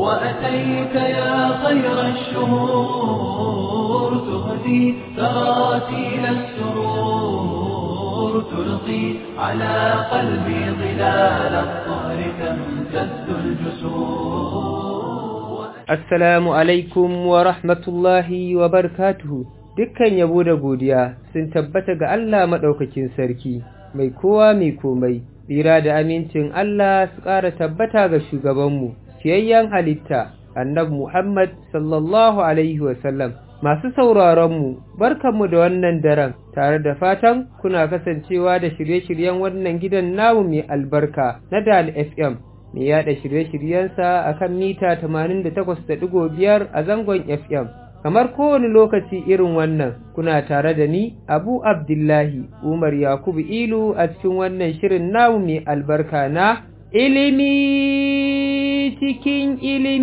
وأتيت يا خير الشهور تهدي تراتيل السرور تلقي على قلبي ظلال الطهر تمتد الجسور Assalamu alaikum wa rahmatullahi wa barakatuhu. Dukkan yabo da godiya sun tabbata ga Allah maɗaukakin sarki, mai kowa mai komai, tsira da amincin Allah su ƙara tabbata ga shugabanmu, fiyayyen halitta, annab Muhammad sallallahu Alaihi wasallam. Masu sauraronmu, barkanmu da wannan daren, tare da fatan kuna kasancewa da shirye-shiryen wannan gidan namu mai albarka na Dal FM. mai yada shirye-shiryensa a kan mita 88.5 a zangon FM. Kamar kowane lokaci irin wannan, kuna tare da ni, Abu Abdullahi, Umar Yakubu Ilu a cikin wannan shirin namu mai albarka na ilimi cikin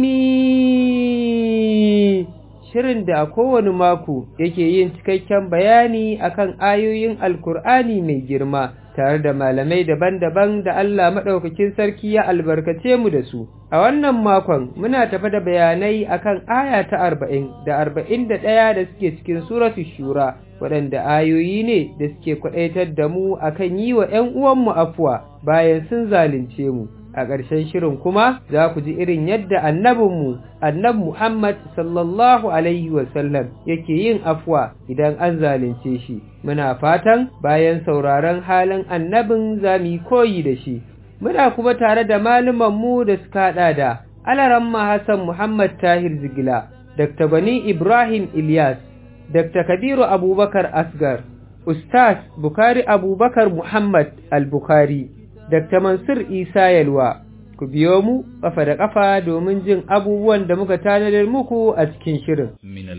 ilimi. Shirin da a kowane mako yake yin cikakken bayani akan ayoyin Alkur'ani mai girma. tare da malamai daban-daban da Allah maɗaukakin sarki ya albarkace mu da su. A wannan makon muna tafa da bayanai akan aya ta arba'in da arba'in da ɗaya da suke cikin suratu shura waɗanda ayoyi ne da suke kwaɗaitar da mu akan yi wa ‘yan uwanmu afuwa bayan sun zalunce mu. A ƙarshen shirin kuma za ku ji irin yadda annabinmu, annab Muhammad sallallahu Alaihi wasallam yake yin afuwa idan an zalunce shi. Muna fatan bayan sauraron halin annabin za mu yi koyi da shi. Muna kuma tare da mu da suka haɗa da Alaramma Hassan Muhammad Tahir Zigila, Dr. Bani Ibrahim Ilyas, Dr. Kabiru Abubakar Asgar, Ustaz Bukari Abubakar Muhammad Al-Bukhari. Dr. Mansur Isa Yalwa, ku biyo mu ƙafa da ƙafa domin jin abubuwan da muka tanadar muku a cikin shirin.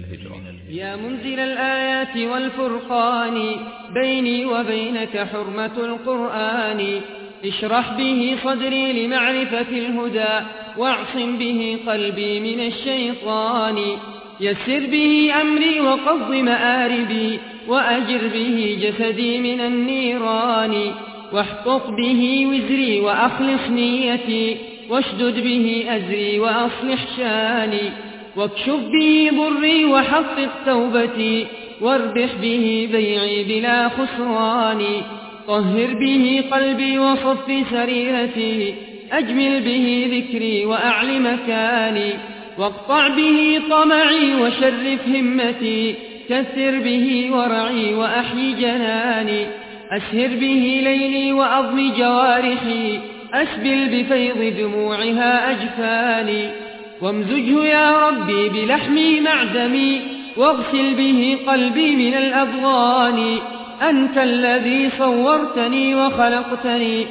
يا منزل الآيات والفرقان بيني وبينك حرمة القرآن اشرح به صدري لمعرفة الهدى واعصم به قلبي من الشيطان يسر به أمري وقض مآربي وأجر به جسدي من النيران واحقق به وزري وأخلص نيتي واشدد به أزري وأصلح شاني واكشف به ضري وحقق توبتي واربح به بيعي بلا خسران طهر به قلبي وصف سريرتي أجمل به ذكري وأعل مكاني واقطع به طمعي وشرف همتي كثر به ورعي وأحيي جناني أسهر به ليلي وأضم جوارحي أسبل بفيض دموعها أجفاني وامزجه يا ربي بلحمي معدمي واغسل به قلبي من الأضغان أنت الذي صورتني وخلقتني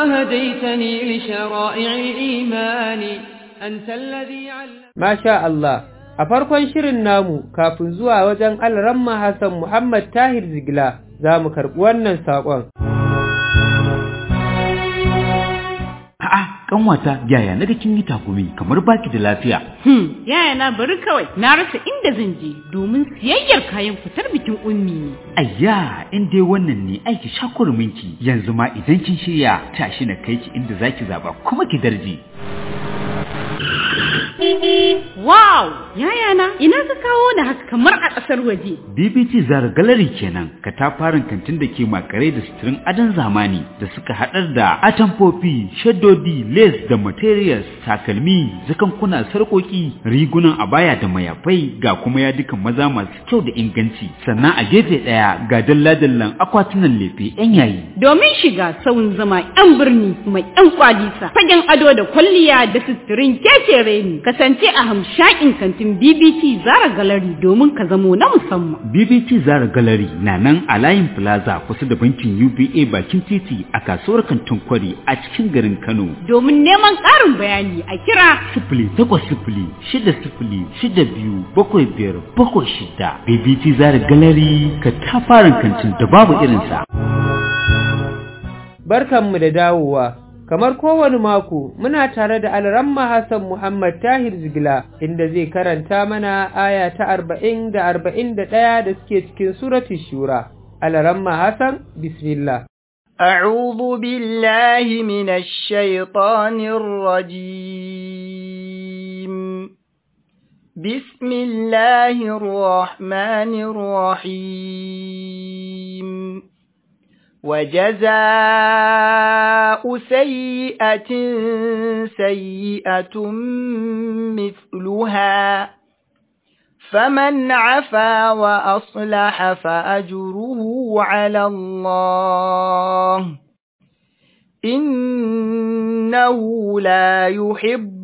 وهديتني لشرائع الإيمان أنت الذي علم ما شاء الله a farkon shirin namu kafin zuwa wajen alramma Hassan Muhammad Tahir Zigila za mu karɓi wannan saƙon. A'a, kanwata yaya na kin yi takumi kamar baki da lafiya. Hmm, yaya na bari kawai na rasa inda zan je domin siyayyar kayan fitar bikin ummi ne. Ayya, in dai wannan ne aiki shakurminki yanzu ma idan kin shirya tashi na kai ki inda zaki zaba kuma ki darje. Wow! Yaya na, ina ka kawo da haka kamar a ƙasar waje. BBT Zara Gallery kenan, katafaren kantin da ke makare da suturin adon zamani da suka haɗar da atamfofi, shaddodi, lace da materials, takalmi, zakankuna, sarƙoƙi, rigunan abaya da mayafai ga kuma yadukan maza masu kyau da inganci. Sannan a gefe ɗaya ga dalla-dallan akwatunan lefe 'yan yayi. Domin shiga sauyin zama 'yan birni mai 'yan kwalisa, fagen ado da kwalliya da suturin keke reni, kasance a hamshakin kantin BBT Zara Gallery domin ka zamo na musamman. BBT Zara Gallery na nan a layin Plaza kusa da bankin UBA bakin titi a kasuwar kantin kwari a cikin garin Kano. Domin neman ƙarin bayani a kira Sifili takwas sifili shida sifili shida biyu bakwai biyar bakwai shida. BBT Zara Gallery ka tafarin kantin da babu irinsa. Barkanmu da dawowa. Kamar kowane mako muna tare da Alramma Hassan Muhammad Tahir Zigila inda zai karanta mana aya ta arba'in da arba'in da ɗaya da suke cikin suratu Shura. Alramma Hassan, Bismillah. أعوذ بالله من الشيطان الرجيم بسم الله الرحمن الرحيم وجزاء سيئة سيئة مثلها فمن عفا وأصلح فأجره على الله إنه لا يحب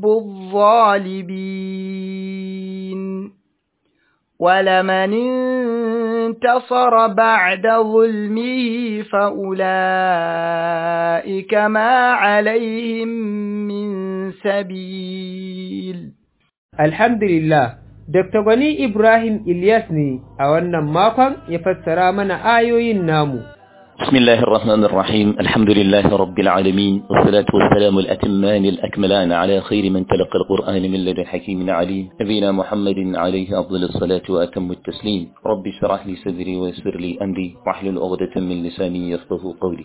الظالمين ولمن انتصر بعد ظلمه فأولئك ما عليهم من سبيل الحمد لله Dr. Gwani Ibrahim Ilyas ne a wannan makon ya fassara mana ayoyin namu. بسم الله الرحمن الرحيم الحمد لله رب العالمين والصلاة والسلام الأتمان الأكملان على خير من تلقى القرآن من لدن حكيم عليم نبينا محمد عليه أفضل الصلاة وأتم التسليم رب اشرح لي صدري ويسر لي أمري واحلل عقدة من لساني يفقه قولي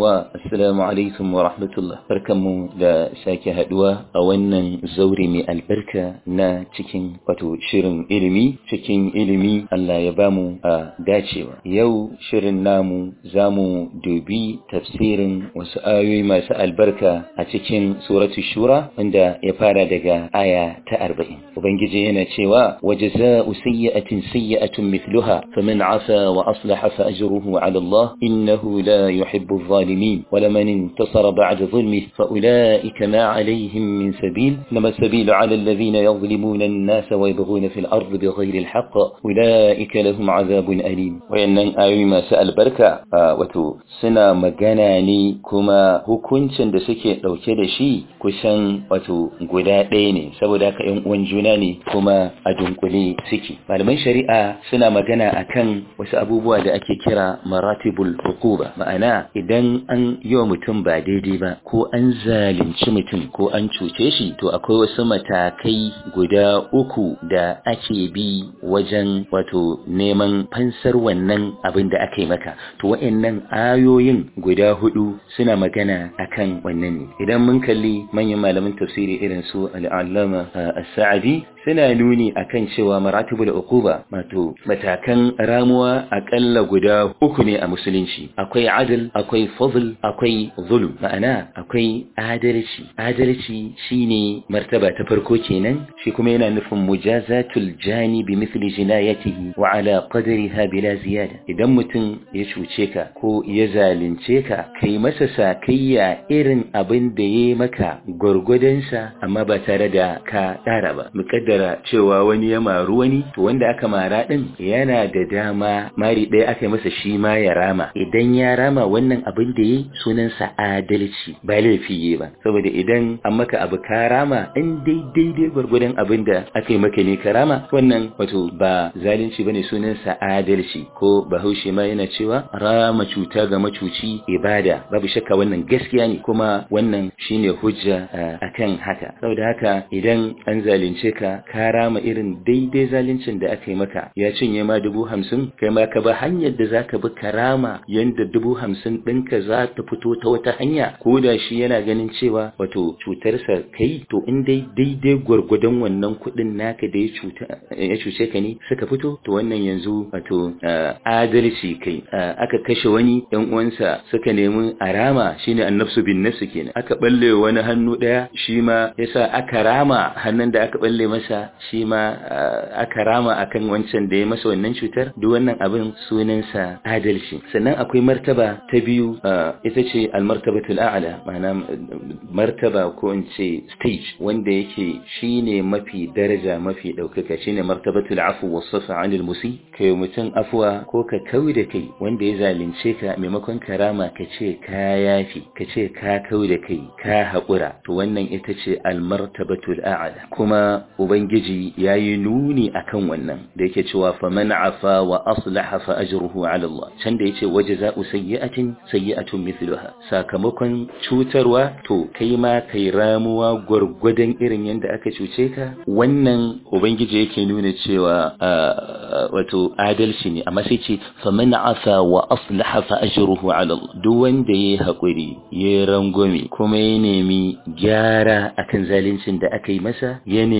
السلام عليكم ورحمة الله بركم لا ساكي هدوى أولا زوري من البركة نا تكين وتو شرن إلمي تكين إلمي ألا يبامو داتشيوا يو شرن نامو زامو mu dubi tafsirin wasu ayoyi masu albarka a cikin suratu shura wanda ya fara daga aya ta arba'in ubangiji yana cewa waje za'u sayyi'atin sayyi'atun mithluha faman asa wa aslaha fa ajruhu ala Allah innahu la yuhibbu adh-dhalimin wa laman intasara ba'da dhulmihi fa ulaika ma alayhim min sabil lama sabilu ala alladhina yadhlimuna an-nasa wa yabghuna fil ardi bighayri al-haqq ulaika lahum 'adhabun alim wa yannan ayoyi masu albarka wato suna magana ne kuma hukuncin da suke ɗauke da shi kusan wato guda ɗaya ne saboda haka ‘yan uwan juna ne kuma a dunkule suke malaman shari'a suna magana akan wasu abubuwa da ake kira maratibul hukuba ma'ana idan an yi wa mutum ba daidai ba ko an zalunci mutum ko an cuce shi to akwai wasu matakai guda uku da ake bi wajen wato neman fansar wannan abin da aka yi maka to wa'annan ayoyin guda hudu suna magana akan wannan ne idan mun kalli manyan malaman tafsiri irin su al'allama as-sa'di suna nuni akan cewa maratibul uquba wato matakan ramuwa akalla guda uku ne a musulunci akwai adl akwai fadl akwai zulm ma'ana akwai adalci adalci shine martaba ta farko kenan shi kuma yana nufin mujazatul jani bi mithli jinayatihi wa ala qadriha bila ziyada idan mutum ya cuce ka ko ya zalunce ka kai masa sakayya irin abin da ya maka gwargwadonsa amma ba tare da ka tsara ba mukaddara cewa wani ya maru wani to wanda aka mara din yana da dama mari ɗaya aka yi masa shi ma ya rama idan ya rama wannan abin da ya sunansa adalci ba laifi yi ba saboda idan an maka abu ka rama in dai daidai gwargwadon abin da aka yi maka ne ka rama wannan wato ba zalunci bane sunansa adalci ko bahaushe ma yana cewa rama cuta ga macuci ibada babu shakka wannan gaskiya ne kuma wannan shine hujja akan haka saboda haka idan an zalunce ka ka rama irin daidai zaluncin da aka yi maka ya cinye ma dubu hamsin kai ma ka ba hanyar da za ka bi ka rama yadda dubu hamsin ɗinka za ta fito ta wata hanya ko da shi yana ganin cewa wato cutarsa kai to in dai daidai gwargwadon wannan kuɗin naka da ya cuce ka ne suka fito to wannan yanzu wato adalci kai aka kashe wani yan uwansa suka nemi a rama shine annafsu bin nafsu kenan aka balle wani hannu daya shi ma yasa aka rama hannun da aka balle masa shi ma aka rama akan wancan da ya masa wannan cutar duk wannan abin sunansa adalci sannan akwai martaba ta biyu ita ce almartabatul a'la ma'ana martaba ko in ce stage wanda yake shine mafi daraja mafi daukaka shine martabatul afu was-safa 'anil musi kai mutum afwa ko ka kawi da kai wanda ya zalunce ka maimakon karama ka ce ka yafi ka ce ka kawi da kai ka haƙura to wannan ita ce almartabatul a'la kuma ubangiji yayi nuni akan wannan da yake cewa faman afa wa aslaha fa ajruhu 'ala Allah can da yace wajza'u sayyi'atin sayyi'atun mithluha sakamakon cutarwa to kai ma kai ramuwa gurgudan irin yanda aka cuce ka wannan ubangiji yake nuna cewa wato adalci ne amma sai ce faman afa wa aslaha fa ajruhu 'ala Allah duk wanda yayi hakuri yayi rangwame kuma ya nemi gyara akan zaluncin da aka yi masa ya nemi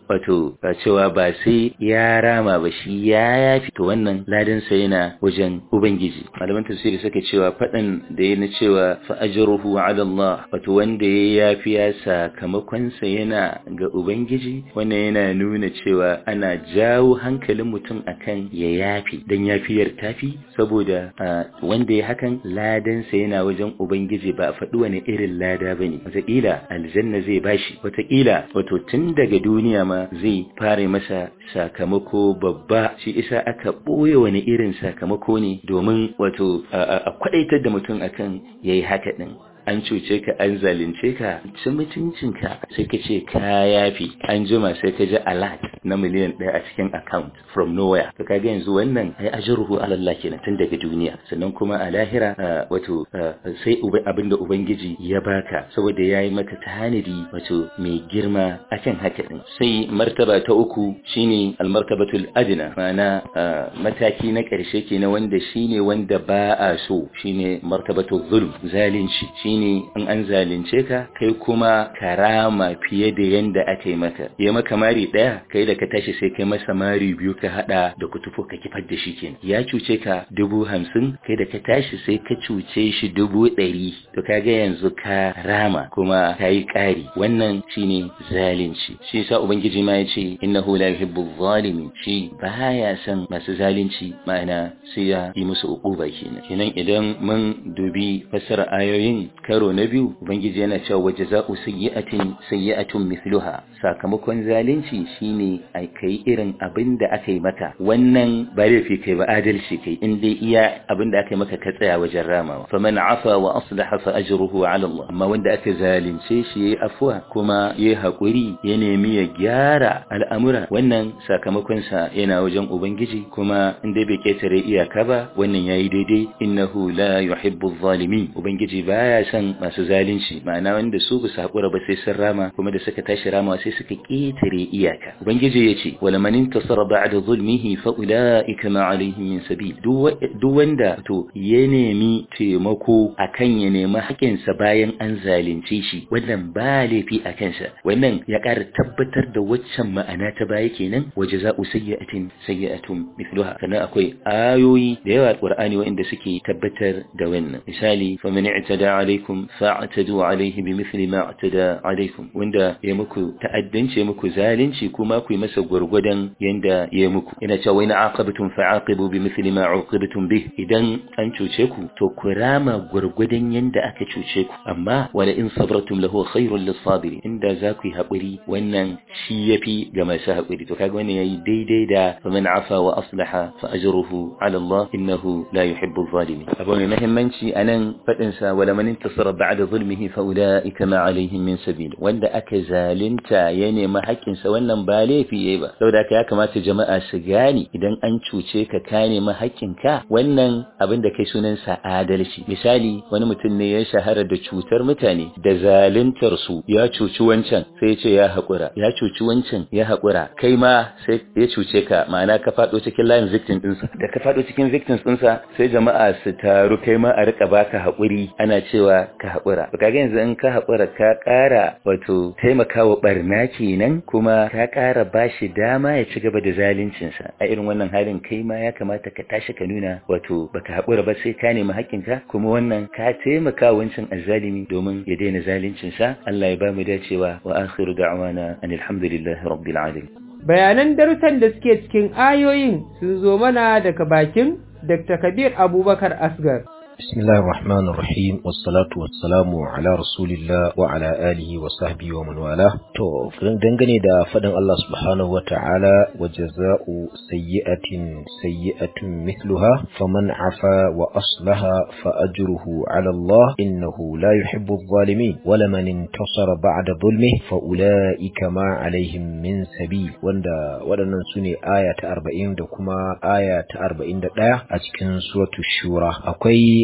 wato cewa ba sai ya rama ba shi ya yafi to wannan ladan sa yana wajen ubangiji malaman tafsiri suka cewa fadan da yana cewa fa ajruhu ala Allah wato wanda ya yafi ya sakamakon sa yana ga ubangiji wannan yana nuna cewa ana jawo hankalin mutum akan ya yafi dan yafiyar tafi saboda wanda ya hakan ladan sa yana wajen ubangiji ba a faɗi wani irin lada bane wataƙila aljanna zai bashi wataƙila wato tun daga duniya ma zai fara masa sakamako babba shi isa aka ɓoye wani irin sakamako ne domin wato a kwaɗaitar da mutum akan yayi haka ɗin an cuce ka an zalunce ka ci mutuncinka sai ka ce ka yafi an jima sai ka ji alert na miliyan ɗaya a cikin account from nowhere to kaga yanzu wannan ai ajruhu ala Allah kenan tun daga duniya sannan kuma a lahira wato sai abinda ubangiji ya baka saboda yayi maka tanadi wato mai girma akan haka din sai martaba ta uku shine almartabatul adna ma'ana mataki na ƙarshe kenan wanda shine wanda ba a so shine martabatul zulm zalunci shine in an zalunce ka kai kuma karama fiye da yanda aka yi maka ya maka mari daya kai da ka tashi sai kai masa mari biyu ka hada da kutufo ka kifar da shi kenan ya cuce ka dubu hamsin kai da ka tashi sai ka cuce shi dubu ɗari to kaga yanzu ka rama kuma ka yi ƙari wannan shine zalunci shi yasa ubangiji ma ya ce innahu la yuhibbu zalimin shi baya son masu zalunci ma'ana sai ya yi musu uquba kenan kenan idan mun dubi fassara ayoyin karo na biyu ubangiji yana cewa waje za'u sayyi'atin sayyi'atun mithluha sakamakon zalunci shine ai kai irin abin da aka yi maka wannan ba laifi kai ba adalci kai in dai iya abin da aka yi maka ka tsaya wajen ramawa faman afa wa aslaha fa ajruhu ala Allah amma wanda aka zalunce shi yayi afwa kuma yayi hakuri ya nemi ya gyara al'amura wannan sakamakon sa yana wajen ubangiji kuma in dai bai ketare iyaka ba wannan yayi daidai innahu la yuhibbu adh-dhalimin ubangiji baya son masu zalunci ma'ana wanda su ba su haƙura ba sai sun rama kuma da suka tashi rama sai suka ƙetare iyaka ubangiji ya ce wala man intasara ba'da zulmihi fa ulaika ma alaihim min sabil duk wanda to ya nemi taimako akan ya nemi haƙinsa bayan an zalunce shi wannan ba laifi a kansa wannan ya ƙara tabbatar da waccan ma'ana ta baya kenan wa jaza'u sayyi'atin sayyi'atun mithluha sannan akwai ayoyi da yawa Qur'ani wanda suke tabbatar da wannan misali faman i'tada alaikum fa'tadu alaihi bimithli ma i'tada alaikum wanda ya muku ta'addanci muku zalunci kuma ku yi masa gurgudan yanda ya muku ina cewa ina aqabtum fa'aqibu bimithli ma uqibtum bih idan an cuce ku to ku rama gurgudan yanda aka cuce ku amma wala in sabratum lahu khairul lis-sabirin inda za ku yi hakuri wannan shi yafi ga masu hakuri to kaga wannan yayi daidai da faman afa wa aslaha fa ajruhu ala Allah innahu la yuhibbu adh-dhalimin abu mai muhimmanci anan fadin sa wala man intasara ba'da zulmihi fa ulaika ma alaihim min sabil wanda aka zalunta ya nemi haƙƙin sa wannan ba laifi yayi ba saboda haka ya kamata jama'a su gane idan an cuce ka ka nemi haƙƙin ka wannan abin da kai sunan sa adalci misali wani mutum ne ya shahara da cutar mutane da zaluntar su ya cuci wancan sai ya ce ya haƙura ya cuci wancan ya haƙura kai ma sai ya cuce ka ma'ana ka faɗo cikin layin victim ɗinsa da ka faɗo cikin victims ɗinsa sai jama'a su taru kai ma a rika baka haƙuri ana cewa ka haƙura to kaga yanzu in ka haƙura ka ƙara wato taimakawa barna kenan kuma ka ƙara bashi dama ya ci gaba da zaluncinsa a irin wannan halin kai ma ya kamata ka tashi ka nuna wato baka haƙura ba sai ka nemi haƙƙinka kuma wannan ka taimaka wancan azzalimi domin ya daina zaluncinsa Allah ya ba mu dacewa wa akhiru da'wana anil hamdulillahi rabbil alamin bayanan darussan da suke cikin ayoyin sun zo mana daga bakin Dr. Kabir Abubakar Asgar. بسم الله الرحمن الرحيم والصلاة والسلام على رسول الله وعلى آله وصحبه ومن والاه to dangane da fadin Allah subhanahu wa ta'ala wa jaza'u sayyi'atin sayyi'atun mithluha faman afa wa aslaha fa ajruhu 'ala Allah innahu la yuhibbu adh-dhalimin wa laman intasara ba'da dhulmihi fa ulaika ma 'alayhim min sabil wanda waɗannan sune aya ta 40 da kuma aya ta 41 a cikin suratul shura akwai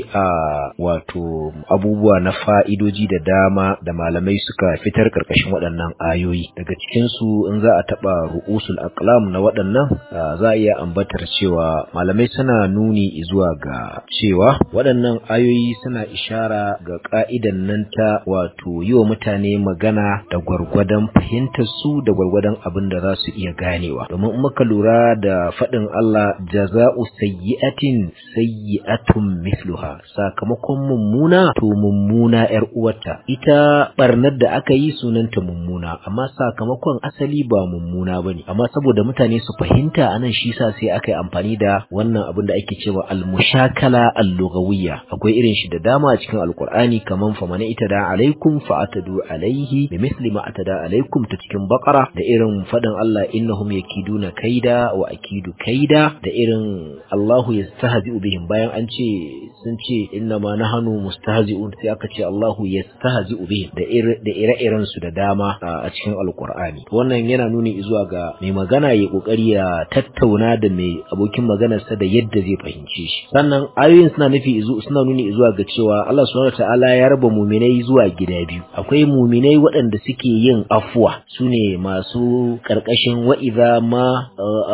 a wato abubuwa na fa'idoji da dama da malamai suka fitar karkashin waɗannan ayoyi daga cikin su in za a taɓa ru'usul aqlam na waɗannan za a iya ambatar cewa malamai suna nuni zuwa ga cewa waɗannan ayoyi suna ishara ga ka'idan nan ta wato yi wa mutane magana da gwargwadon fahimtar su da gwargwadon abin da za su iya ganewa domin in muka lura da faɗin Allah jaza'u sayyi'atin sayyi'atun mithluha sakamakon mummuna to mummuna yar uwarta ita barnar da aka yi sunanta mummuna amma sakamakon asali ba mummuna bane amma saboda mutane su fahimta anan shi sa sai aka yi amfani da wannan abin da ake cewa al-mushakala al-lughawiyya akwai irin shi da dama a cikin alqur'ani kaman fa man itada alaikum fa atadu alaihi bi misli ma atada alaikum ta cikin baqara da irin faɗin Allah innahum yakiduna kaida wa akidu kaida da irin Allahu yastahzi'u bihim bayan an ce sun ce inna ma nahnu mustahzi'un sai aka ce Allahu yastahzi'u bihim da da ire-iren su da dama a cikin alqur'ani wannan yana nuni zuwa ga mai magana ya kokari ya tattauna da mai abokin maganarsa da yadda zai fahimce shi sannan ayoyin suna nufi suna nuni zuwa ga cewa Allah subhanahu wataala ya raba muminai zuwa gida biyu akwai muminai waɗanda suke yin afuwa sune masu karkashin wa idza ma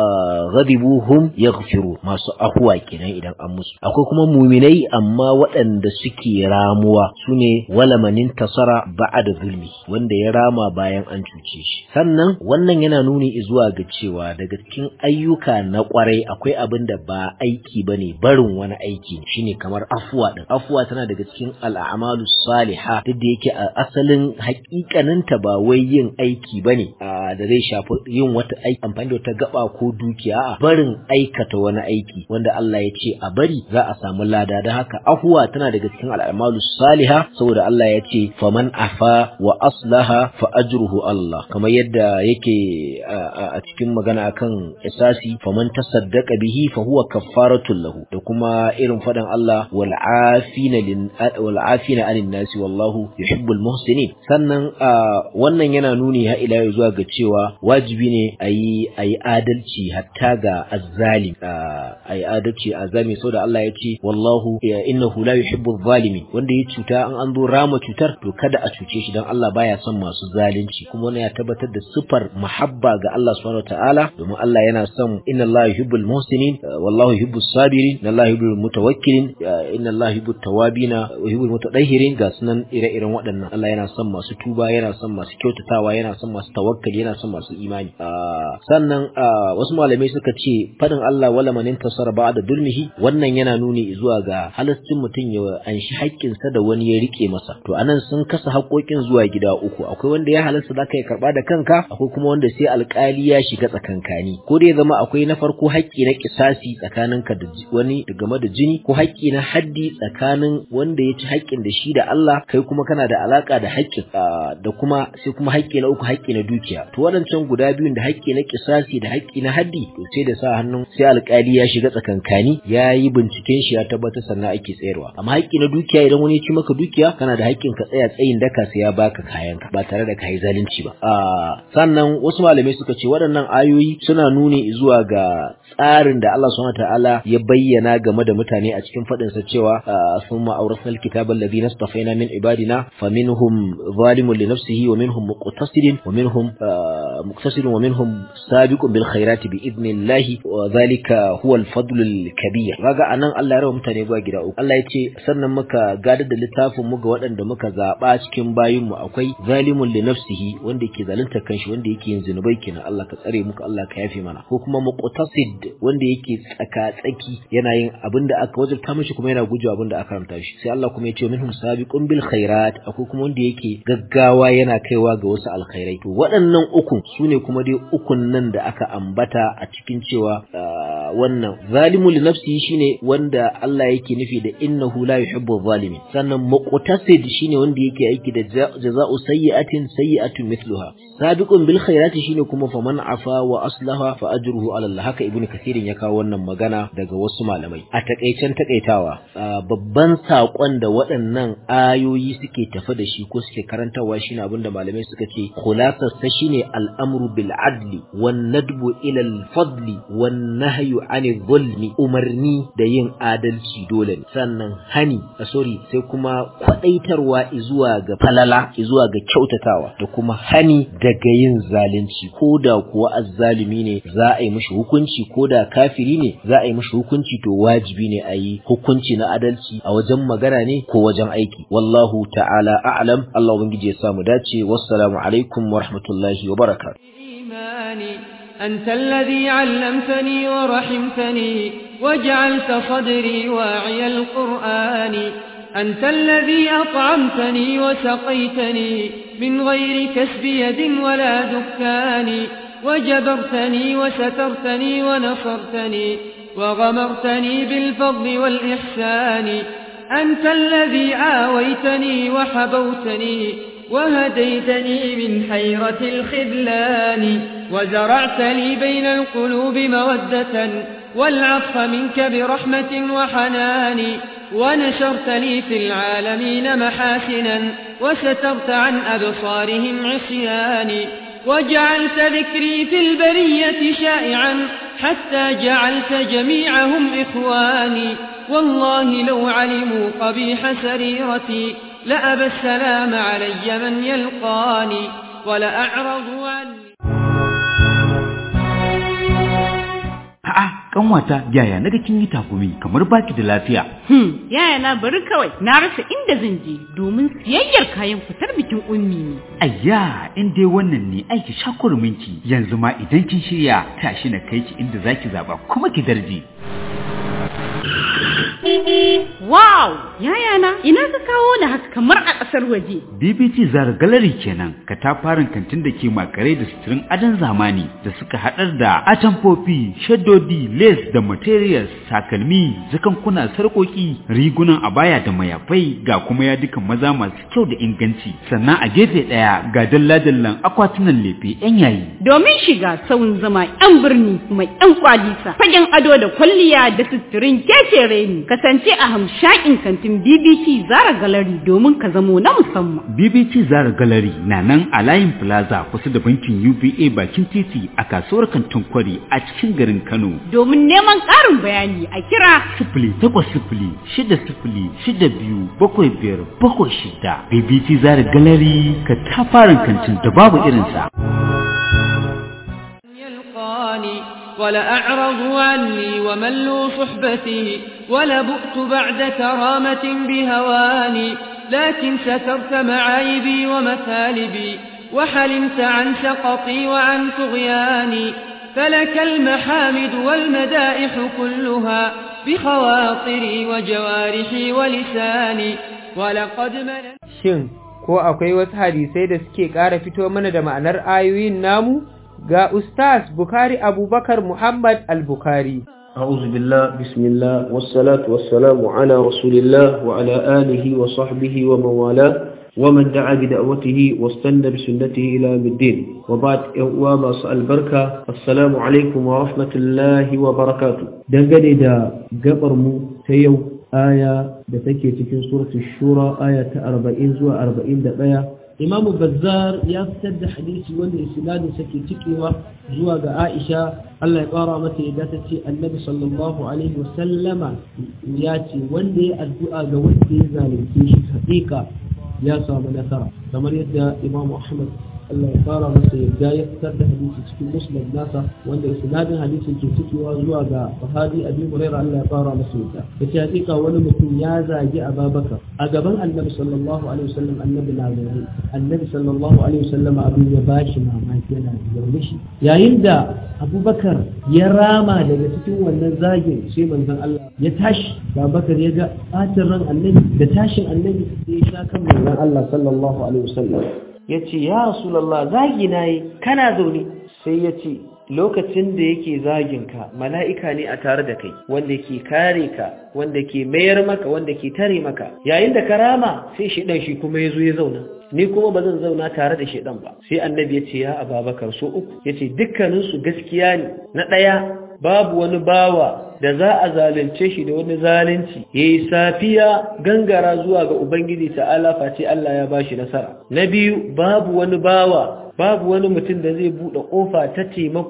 ghadibuhum yaghfiru masu afuwa kenan idan an musu akwai kuma muminai amma waɗanda suke ramuwa sune wala manin tasara ba'da zulmi wanda ya rama bayan an cuce shi sannan wannan yana nuni zuwa ga cewa daga cikin ayyuka na kwarai akwai abin da ba aiki bane barin wani aiki shine kamar afuwa din afuwa tana daga cikin al'amalu salihah duk da yake a asalin hakikaninta ba wai yin aiki bane da zai shafi yin wata aiki amfani da wata gaba ko dukiya a barin aikata wani aiki wanda Allah ya ce a bari za a samu lada don haka afuwa tana daga cikin al'amalu salihah saboda Allah ya ce faman afa wa aslaha fa ajruhu Allah kamar yadda yake a cikin magana akan isasi faman tasaddaqa bihi fa huwa kaffaratun lahu da kuma irin fadan Allah wal afina lin wal afina anin nasi wallahu yuhibbul muhsinin sannan wannan yana nuni ha ila zuwa ga cewa wajibi ne ayi ayi adalci hatta ga azzalim ayi adalci azami saboda Allah ya ce wallahu innahu la yuhibbul zalimin wanda ya cuta an an zo rama cutar to kada a cuce shi dan Allah baya son masu zalunci kuma wannan ya tabbatar da sifar muhabba ga Allah subhanahu wataala domin Allah yana son inna Allah yuhibbul muhsinin wallahu yuhibbus sabirin inna Allah yuhibbul mutawakkilin inna Allah yuhibbut tawabina wa yuhibbul mutatahhirin ga sunan ire-iren waɗannan Allah yana son masu tuba yana son masu kyautatawa yana son masu tawakkali yana son masu imani sannan wasu malamai suka ce fadin Allah wala man intasara ba'da dulmihi wannan yana nuni zuwa ga halastin mutum ya anshi haƙƙinsa da wani ya rike masa to anan sun kasa haƙoƙin zuwa gida uku akwai wanda ya halasta zaka yi karba da kanka akwai kuma wanda sai alƙali ya shiga tsakankani ko da ya zama akwai na farko haƙƙi na kisasi tsakaninka da wani game da jini ko haƙƙi na haddi tsakanin wanda ya ci haƙƙin da shi da Allah kai kuma kana da alaka da haƙƙin da kuma sai kuma haƙƙi na uku haƙƙi na dukiya to waɗancan guda biyun da haƙƙi na kisasi da haƙƙi na haddi to sai da sa hannun sai alƙali ya shiga tsakankani ya yi binciken shi ya tabbatar sannan ake tsayarwa amma haƙƙi na dukiya idan wani ya ci maka dukiya kana da haƙƙin ka tsaya tsayin daka sai ya baka kayanka ba tare da kai zalunci ba sannan wasu malamai suka ce waɗannan ayoyi suna nuni zuwa ga tsarin da Allah subhanahu ta'ala ya bayyana game da mutane a cikin faɗin sa cewa summa awrasnal kitaba alladhina istafaina min ibadina faminhum zalimun li nafsihi wa minhum muqtasidin wa minhum muqtasidun wa minhum sabiqun bil khairati bi idnillahi wa dhalika huwa al fadlul kabir kaga anan Allah ya rawa mutane zuwa gida uku Allah ya ce sannan muka gadar da littafin mu ga waɗanda muka zaba cikin bayin mu akwai zalimun li nafsihi wanda yake zalunta kanshi wanda yake yin zinubai kenan Allah ka tsare muka Allah ka yafe mana ko kuma muqtasid wanda yake tsaka tsaki yana yin abin da aka wajabta mishi kuma yana gujewa abin da aka haramta shi sai Allah kuma ya ce minhum sabiqun bil khairat akwai kuma wanda yake gaggawa yana kaiwa ga wasu alkhairai to waɗannan ukun sune kuma dai ukun nan da aka ambata a cikin cewa wannan zalimu li nafsihi shine wanda Allah yake nufi da innahu la yuhibbu zalimin sannan muqtasid shine wanda yake aiki da jaza'u sayyi'atin sayyi'atun mithluha sabiqun bil khairati shine kuma faman afa wa aslaha fa ajruhu ala Allah haka ibnu kasirin ya kawo wannan magana daga wasu malamai a takaicen takaitawa babban sakon da waɗannan ayoyi suke tafi da shi ko suke karantawa shine abinda malamai suka ce khulasar sa shine al'amru bil adli wan nadbu ila al fadli wan nahyu annahyu anil zulmi umarni da yin adalci dole ne sannan hani a sorry sai kuma kwadaitarwa zuwa ga falala zuwa ga kyautatawa da kuma hani daga yin zalunci ko da kuwa azzalumi ne za a yi mishi hukunci ko da kafiri ne za a yi mishi hukunci to wajibi ne a yi hukunci na adalci a wajen magana ne ko wajen aiki wallahu ta'ala a'lam Allah ubangiji ya samu dace wassalamu alaikum wa rahmatullahi wa barakatuh إيماني أنت الذي علمتني ورحمتني وجعلت صدري واعي القرآن أنت الذي أطعمتني وسقيتني من غير كسب يد ولا دكان وجبرتني وسترتني ونصرتني وغمرتني بالفضل والإحسان أنت الذي آويتني وحبوتني وهديتني من حيرة الخذلان وزرعت لي بين القلوب مودة والعطف منك برحمة وحنان ونشرت لي في العالمين محاسنا وسترت عن أبصارهم عصياني وجعلت ذكري في البرية شائعا حتى جعلت جميعهم إخواني والله لو علموا قبيح سريرتي لأبى السلام علي من يلقاني ولأعرضوا عني A'a, kanwata yaya naga kin yi takumi kamar baki da lafiya. Hmm, yaya na bari kawai na rasa inda zan je domin siyayyar kayan fitar bikin ummi ne. Ayya, in dai wannan ne aiki shakurminki yanzu ma idan kin shirya tashi na kai ki inda zaki zaba kuma ki darje. Wow! Yaya na, ina ka kawo ni haka kamar a ƙasar waje. BBC Zara Gallery kenan, katafaren kantin da ke makare da suturin adon zamani da suka haɗar da atamfofi, shaddodi, lace da materials, takalmi, jakankuna, sarƙoƙi, rigunan abaya da mayafai ga kuma yadukan maza masu kyau da inganci. Sannan a gefe ɗaya ga dalla-dallan akwatunan lefe 'yan yayi. Domin shiga sauyin zama 'yan birni kuma 'yan kwalisa, fagen ado da kwalliya da suturin keke reni, kasance a hamshakin kantin BBC Zara Gallery domin ka zamo na musamman. BBC Zara Gallery na nan a layin Plaza kusa da bankin UBA bakin titi a kasuwar kantin kwari a cikin garin Kano. Domin neman ƙarin bayani a kira Sifili takwas sifili shida sifili shida biyu bakwai biyar bakwai shida. BBC Zara Gallery ka tafarin kantin da babu irinsa. يلقاني ولأعرضوا عني وملوا صحبتي ولبؤت بعد كرامة بهواني لكن سترت معايبي ومثالبي وحلمت عن سقطي وعن طغياني فلك المحامد والمدائح كلها بخواطري وجوارحي ولساني ولقد مننت Shin, ko akwai wasu hadisai da suke ƙara fito mana da ma'anar ayoyin namu? Ga Ustaz Bukari Abubakar Muhammad Al-Bukhari. أعوذ بالله بسم الله والصلاة والسلام على رسول الله وعلى آله وصحبه ومن والاه ومن دعا بدعوته واستنى بسنته إلى يوم الدين وبعد يوم البركة السلام عليكم ورحمة الله وبركاته دنگني دا قبر مو تيو آية da take cikin suratul shura aya ta 40 zuwa 41 Imam Bazzar ya fitar da hadisi wanda isnadin sa ke cikewa zuwa ga Aisha Allah ya ƙara mata yadda ta ce Annabi sallallahu alaihi wa sallama ya ce wanda ya addu'a ga wanda ya zalunce shi haƙiƙa ya samu nasara kamar yadda Imam Ahmad Allah ya ƙara masa yadda ya fitar da hadisi cikin Muslim nasa wanda isnadin hadisin ke cikewa zuwa ga sahabi Abi Hurairah Allah ya ƙara masa yadda yace haƙiƙa wani mutum ya zagi Abubakar a gaban Annabi sallallahu alaihi wasallam Annabi na zaune Annabi sallallahu alaihi wasallam abin ya bashi mamaki yana zaune shi yayin da Abubakar ya rama daga cikin wannan zagin sai manzon Allah ya tashi Abubakar ya ga ɓacin ran Annabi da tashin Annabi sai ya sha kan manzon Allah sallallahu alaihi wasallam ya ce ya rasulallah zagi na yi kana zaune sai ya ce lokacin da yake zaginka mala'ika ne a tare da kai wanda ke kare ka wanda ke mayar maka wanda ke tare maka yayin da karama sai shidan shi kuma ya zo ya zauna ni kuma ba zan zauna tare da shidan ba sai annabi ya ce ya ababakar so uku ya ce dukkaninsu gaskiya ne na ɗaya babu wani bawa da za a zalunce shi da wani zalunci ya yi safiya gangara zuwa ga Ubangiji ta'ala face Allah ya bashi nasara. Na biyu babu wani bawa babu wani mutum da zai buɗe ƙofa ta taimako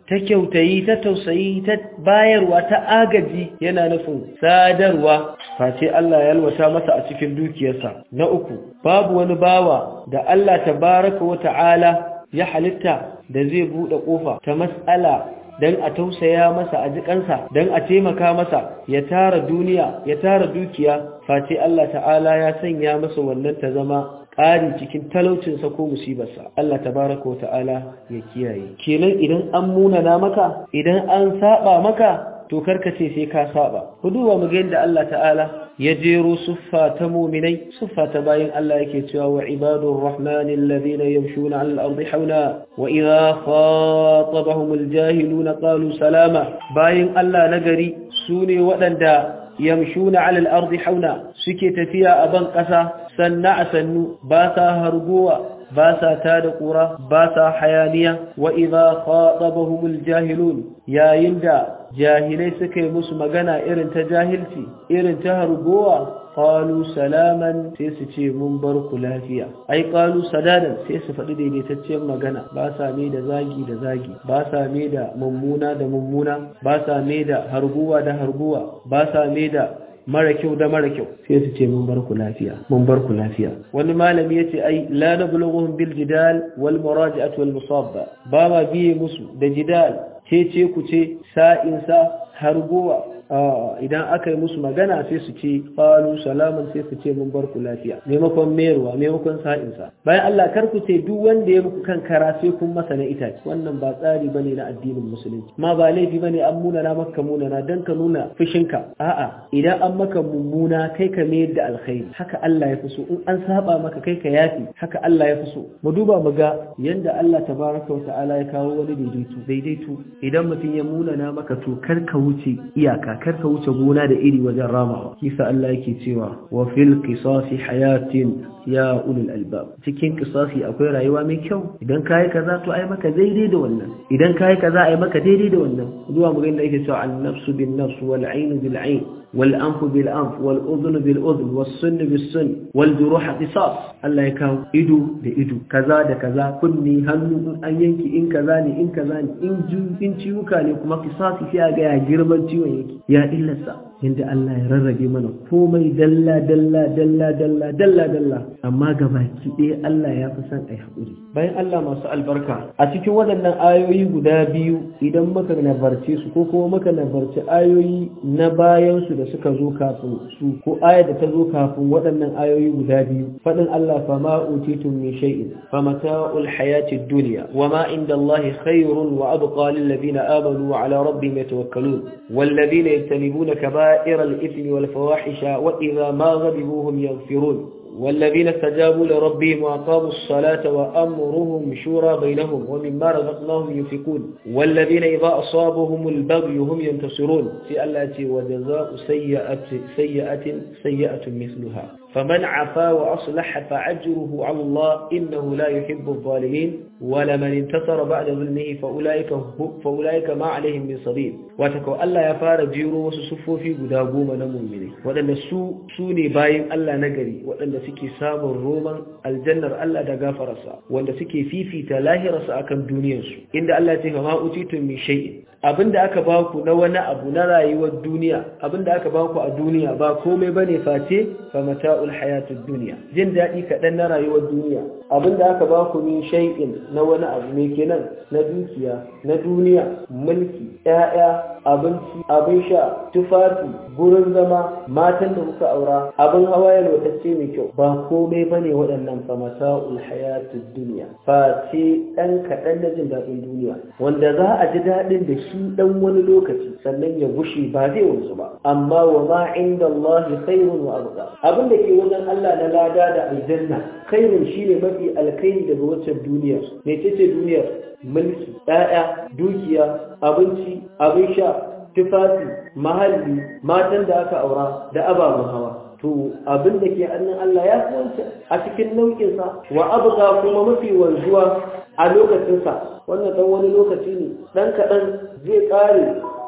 ta kyautayi ta tausayi ta bayarwa ta agaji yana nufin sadarwa face Allah ya yalwata masa a cikin dukiyarsa na uku babu wani bawa da Allah tabaraka wa ta'ala ya halitta da zai buɗe ƙofa ta mas'ala don a tausaya masa a jikansa don a taimaka masa ya tara duniya ya tara dukiya face Allah ta'ala ya sanya masa wannan ta zama ƙari cikin talaucinsa ko musibarsa Allah tabaraka wa ta'ala ya kiyaye kenan idan an munana maka idan an saba maka to karkace sai ka saba ku duba mu ga yadda Allah ta'ala ya jero suffa ta muminai suffa ta bayin Allah yake cewa wa ibadur rahmani alladhina yamshuna 'ala al-ardi hawna wa idha khatabahum al-jahiluna qalu salama bayin Allah nagari sune waɗanda yamshuna 'ala al-ardi hawna suke tafiya a ban ƙasa sanna a sannu ba sa hargowa ba sa ta da ƙura ba sa hayaniya wa idha khatabahumul jahilun yayin da jahilai suka yi musu magana irin ta jahilci irin ta hargowa qalu salaman sai su ce mun bar ku lafiya ai qalu sadadan sai su faɗi daidaitacciyar magana ba sa me da zagi da zagi ba sa me da mummuna da mummuna ba sa me da harguwa da harguwa ba sa me da mara kyau da mara kyau sai su ce mun bar ku lafiya mun bar ku lafiya wani malami yace ai la nablughuhum bil jidal wal muraji'at wal musabba ba ma biye musu da jidal ce ce ku ce sa'in sa harguwa idan aka yi musu magana sai su ce qalu salaman sai su ce mun bar ku lafiya maimakon mayarwa maimakon sa'insa bayan Allah kar ku ce duk wanda ya muku kan kara sai kun masa na itace wannan ba tsari bane na addinin musulunci ma ba laifi bane an muna na maka muna na dan ka nuna fushinka a'a idan an maka mummuna kai ka mayar da alkhairi haka Allah ya fi so in an saba maka kai ka yafi haka Allah ya fi so mu duba mu ga yanda Allah tabaraka wa ta'ala ya kawo wani daidaito daidaito idan mutum ya muna na maka to kar ka wuce iyaka kar ka wuce gona da iri wajen ramawa kisa Allah yake cewa wa fil qisasi hayatin ya ulul albab cikin qisasi akwai rayuwa mai kyau idan kai kaza to ai maka daidai da wannan idan kai kaza ai maka daidai da wannan zuwa mu ga inda yake cewa an nafsu bin nafs wal ayn bil ayn wal anf bil anf wal udhun bil udhun was sunn bis sunn wal juruh qisas Allah ya kawo ido da ido kaza da kaza kunni hannu in an yanki in kaza ne in kaza ne in ju in ciwuka ne kuma qisasi sai ga ya girman ciwon yake ya illarsa inda Allah ya rarrabe mana komai dalla dalla dalla dalla dalla dalla amma gabaki ɗaya Allah ya fi son a yi haƙuri bayan Allah masu albarka a cikin waɗannan ayoyi guda biyu idan muka nabarce su ko kuma muka nabarci ayoyi na bayan su da suka zo kafin su ko aya da ta zo kafin waɗannan ayoyi guda biyu faɗin Allah fa ma utitum min shay'in fa mata'ul hayati dunya wa ma inda Allah khairun wa abqa lil ladina amanu wa ala rabbihim yatawakkalun wal ladina yajtanibuna kaba'ira al ithmi wal fawahisha wa idha ma ghadibu hum yaghfirun والذين استجابوا لربهم وأقاموا الصلاة وأمرهم شورى بينهم ومما رزقناهم ينفقون والذين إذا أصابهم البغي هم ينتصرون في التي وجزاء سيئة سيئة سيئة مثلها فمن عفا وأصلح فعجره على الله إنه لا يحب الظالمين ولمن انتصر بعد ظلمه فأولئك, فأولئك ما عليهم من صديق واتكو ألا يفار جيرو وسسفو في قدابوم نمومني وأن سو سوني باين ألا نقري وأن سكي سام الروما الجنة ألا دقافر رسا وأن سكي في في تلاهي رسا أكم دنيا سو إن ألا تفما أتيتم من شيء abinda aka baku na wani abu na rayuwar duniya abinda aka baku a duniya ba komai bane face fa mata'ul hayatud dunya jin dadi kadan na rayuwar duniya abinda aka baku min shay'in na wani abu me kenan na dukiya na duniya mulki ƴaƴa abinci abin sha tufafi gurin zama matan da kuka aura abin hawa yalwatacce mai kyau ba komai bane waɗannan fa mata'ul hayatud dunya face dan kadan na jin dadin duniya wanda za a ji dadin da shi dan wani lokaci sannan ya gushe ba zai wanzu ba amma wa ma inda Allah khairun wa abqa abin da ke wajen Allah na lada da aljanna khairun shine mafi alkhairi daga waccan duniyar me ce duniyar mulki ɗaya dukiya abinci abin sha tufafi mahalli matan da aka aura da ababen hawa to abin da ke hannun Allah ya fi wancan a cikin nau'insa wa abqa kuma mafi wanzuwa a lokacinsa wannan dan wani lokaci ne dan kaɗan zai ƙare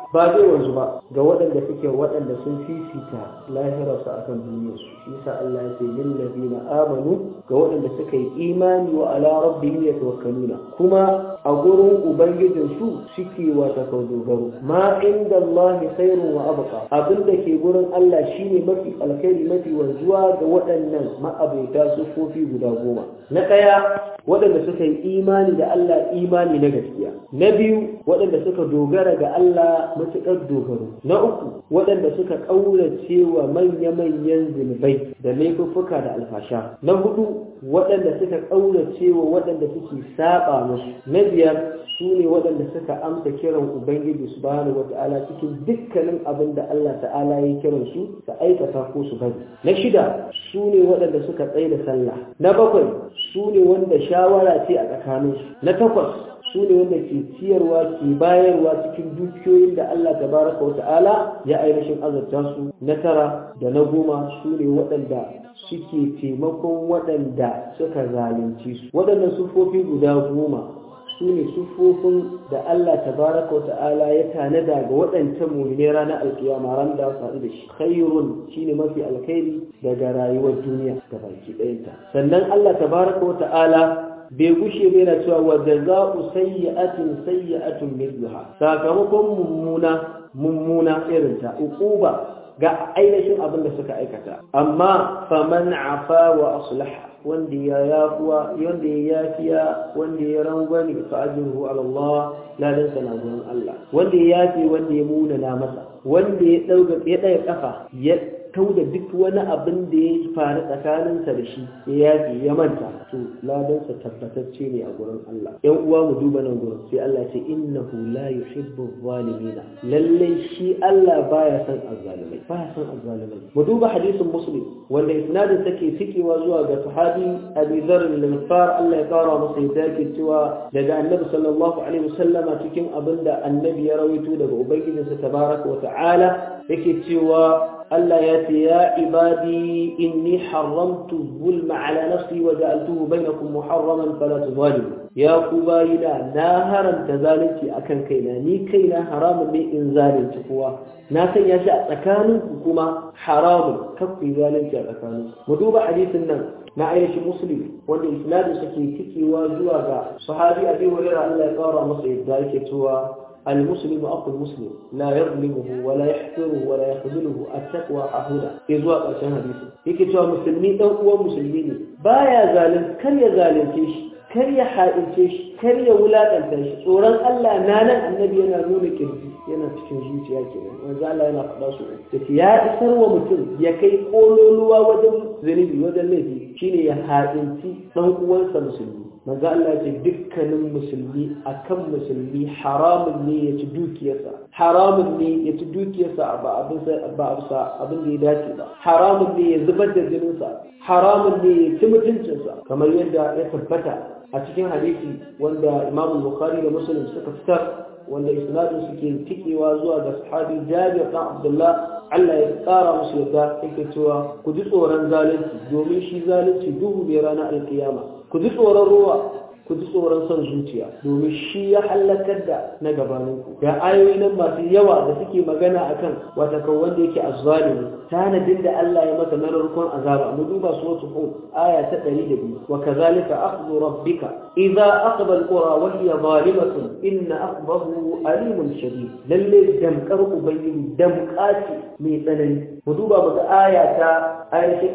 ba zai wanzu ba ga waɗanda suke waɗanda sun fifita lahirarsu akan duniyarsu shi yasa Allah ya ce lil ladina amanu ga waɗanda suka yi imani wa ala rabbihim yatawakkaluna kuma a gurin ubangijin su suke wata kau dogaro ma inda Allah khairun wa abqa abin da ke gurin Allah shine mafi alkhairi mafi wanzuwa ga waɗannan ma'abuta sufofi guda goma na ɗaya waɗanda suka yi imani da Allah imani na gaskiya na biyu waɗanda suka dogara ga Allah matuƙar dogaro na uku waɗanda suka ƙaurace wa manya-manyan zunubai da laifuffuka da alfasha na hudu waɗanda suka ƙaurace wa waɗanda suke saba musu na biyar su ne waɗanda suka amsa kiran ubangiji subhanahu wata'ala cikin dukkanin abin da Allah ta'ala ya kiran su su aikata ko su bari na shida su ne waɗanda suka tsaye da sallah na bakwai su ne wanda shawara ce a tsakaninsu na takwas su ne wanda ke ciyarwa ke bayarwa cikin dukiyoyin da Allah tabaraka wa ta'ala ya ainihin azabta su na tara da na goma su ne waɗanda suke taimakon waɗanda suka zalunci su waɗannan sufofi guda goma su ne sufofin da Allah tabaraka wa ta'ala ya tanada ga waɗancan mummune ranar alkiyama ran da su haɗu da shi khairun shine mafi alkhairi daga rayuwar duniya ga baki ɗayanta sannan Allah tabaraka wa ta'ala bai gushe bai na cewa wa jaza'u sayyi'atin sayyi'atun mithluha sakamakon mummuna mummuna irin ta uquba ga ainihin abin da suka aikata amma faman afa wa aslaha wanda ya yafuwa wanda ya yafiya wanda ya rangwani fa ajruhu ala Allah ladan sana gurin Allah wanda ya yafi wanda ya muna na masa wanda ya dauka ya daya kafa ya kauda duk wani abin da ya faru tsakaninsa da shi ya yafi ya manta to ladansa tabbatacce ne a gurin Allah yan uwa mu duba nan gurin sai Allah ce innahu la yuhibbu zalimina lalle shi Allah baya son azzalimai baya son azzalimai mu duba hadisin muslim wanda isnadin take tikewa zuwa ga sahabi Abi Dharr al-Ghifar Allah ya kara masa yadda yake cewa daga Annabi sallallahu alaihi wasallama cikin abinda Annabi ya rawaito daga ubangijinsa tabaraka wa ta'ala yake cewa Allah ya ce ya ibadi inni haramtu zulma ala nafsi wa ja'altuhu bainakum muharraman fala tuzalimu ya ku bayina na haramta zalunci akan kaina ni kaina haramun ne in zalunci kowa na sanya shi a tsakanin ku kuma haramun kakku zalunci a tsakanin mu duba hadisin nan na ainihin muslim wanda isnadin suke tikewa zuwa ga sahabi abi hurairah Allah ya kara masa yadda yake cewa المسلم أخو المسلم لا يظلمه ولا يحقره ولا يخذله التقوى حهودا إذوا قرشان حديث yake cewa musulmi dan uwan musulmi ne baya zalin kar ya zalunce shi kar ya haɗince shi kar ya wulaƙanta shi tsoron Allah na nan annabi yana nuna kirji yana cikin zuciya kenan manzo Allah yana faɗa su yace ya isar wa mutum ya kai kololuwa wajen zunubi wajen laifi shine ya haɗinci dan uwansa musulmi manzo Allah ce dukkanin musulmi akan musulmi haramun ne ya ci dukiyarsa haramun ne ya ci dukiyarsa ba abin ba abin da ya dace ba haramun ne ya zubar da jininsa haramun ne ya ci mutuncinsa kamar yadda ya tabbata a cikin hadisi wanda Imam Bukhari da Muslim suka fitar wanda isnadin suke tikewa zuwa ga sahabi Jabir dan Abdullah Allah ya tsara musu yadda yake cewa ku ji tsoron zalunci domin shi zalunci duhu ne ranar alkiyama ku ji tsoron ruwa ku ji tsoron son zuciya domin shi ya hallakar da na gabaninku ga ayoyi nan masu yawa da suke magana akan wata kan wanda yake azzalimi tanadin da Allah ya masa na narkon azaba mu duba suratul hud aya ta 102 wa kadhalika akhdhu rabbika idza aqba alqura wa hiya zalimatun inna aqbahu alimun shadid lalle damkar ubangiji damƙaci mai tsanani mu duba mu ga aya ta ainihin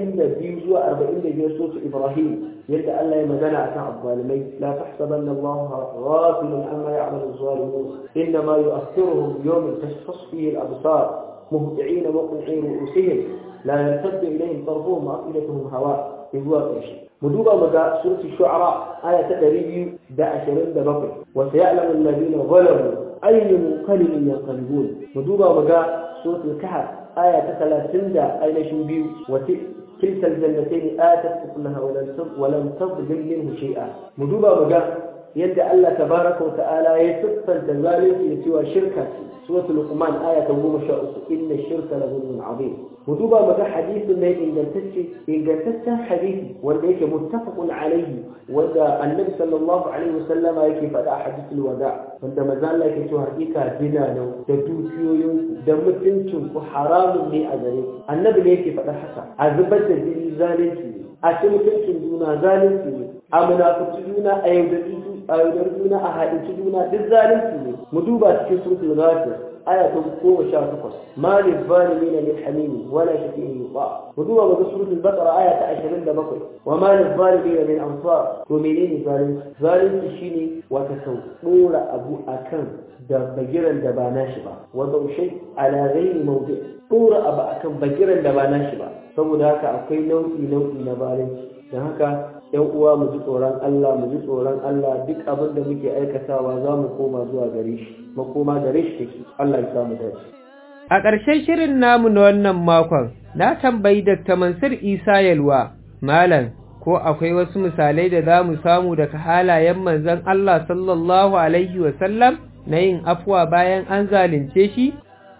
42 zuwa 45 suratul ibrahim yadda Allah ya magana akan azzalimai la tahsabanna Allah ghafilan amma ya'malu az-zalimun inma yu'akhiruhum yawman tashkhas fihi al-absar مهطعين وقنعي رؤوسهم لا يرتد إليهم طرفهم وأفئدتهم هواء يقول قرشي مدوبة مدى سورة الشعراء آية تدريبي دا أشرين دا بقر وسيعلم الذين ظلموا أي منقلب ينقلبون مدوبة مدى سورة الكهف آية ثلاثين دا أين شنبيو وتلك الجنتين آتت أكلها ولم تظلم منه شيئا مدوبة مدى yadda Allah tabaraka wa ta'ala ya siffanta zalunci da cewa shirka ce suratul luqman aya ta 13 inna shirka la zulmun azim mu duba mu ga hadisin ne ingantacce ingantaccen hadisi wanda yake muttafaqun alaihi wanda annabi sallallahu alaihi wasallam yake faɗa a hadisul wada wanda manzo Allah yake cewa hakika dina da da dukiyoyin da mutuncin ku haramun ne a gare ku annabi ne yake faɗa haka a zubar da jini zalunci ne a ci mutuncin juna zalunci ne a munafici juna a yaudari a yaudar juna a haɗinci juna duk zalunci ne mu duba cikin suratul ghafir aya ta goma sha takwas ma lil zalimin min hamimi wala shafi'in yuqa mu duba ga suratul baqara aya ta 27 wa ma lil zalimin min ansar to menene zalunci zalunci shine wata sau dora abu akan da bagiran da ba nashi ba wa shay ala ghairi mawdi dora abu akan bagiran da ba nashi ba saboda haka akwai nau'i nau'i na zalunci don haka yan uwa mu ji tsoron Allah mu ji tsoron Allah duk abin da muke aikatawa za mu koma zuwa gare shi makoma gare shi take Allah ya samu dace A ƙarshen shirin namu na wannan makon, na tambayi Dr. Mansur Isa Yalwa, Malam, ko akwai wasu misalai da za mu samu daga halayen manzon Allah sallallahu Alaihi wasallam na yin afuwa bayan an zalunce shi?